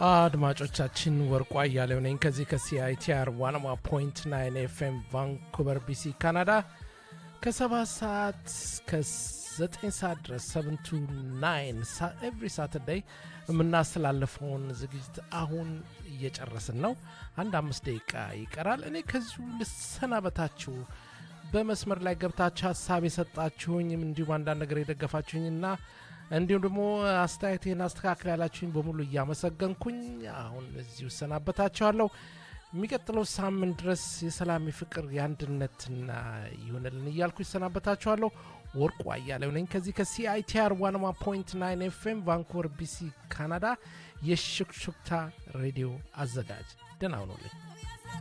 አድማጮቻችን ወርቁ አያሌው ነኝ ከዚህ ከሲአይቲአር ዋናማ ፖይንት ናይን ኤፍኤም ቫንኩቨር ቢሲ ካናዳ ከሰባት ሰዓት እስከ ዘጠኝ ሰዓት ድረስ ሰቨን ቱ ናይን ኤቭሪ ሳተርዳይ የምናስተላልፈውን ዝግጅት አሁን እየጨረስን ነው። አንድ አምስት ደቂቃ ይቀራል። እኔ ከዚሁ ልሰናበታችሁ። በመስመር ላይ ገብታችሁ ሀሳብ የሰጣችሁኝም እንዲሁም አንዳንድ ነገር የደገፋችሁኝና እንዲሁም ደግሞ አስተያየቴን አስተካክል ያላችሁኝ በሙሉ እያመሰገንኩኝ አሁን እዚሁ እሰናበታችኋለሁ። የሚቀጥለው ሳምንት ድረስ የሰላም የፍቅር የአንድነትና ይሁንልን እያልኩ ይሰናበታችኋለሁ። ወርቁ አያሌው ነኝ ከዚህ ከሲአይቲአር ዋናማ ፖይንት ናይን ኤፍኤም ቫንኩቨር ቢሲ ካናዳ የሹክሹክታ ሬዲዮ አዘጋጅ። ደህና ሁኑልኝ።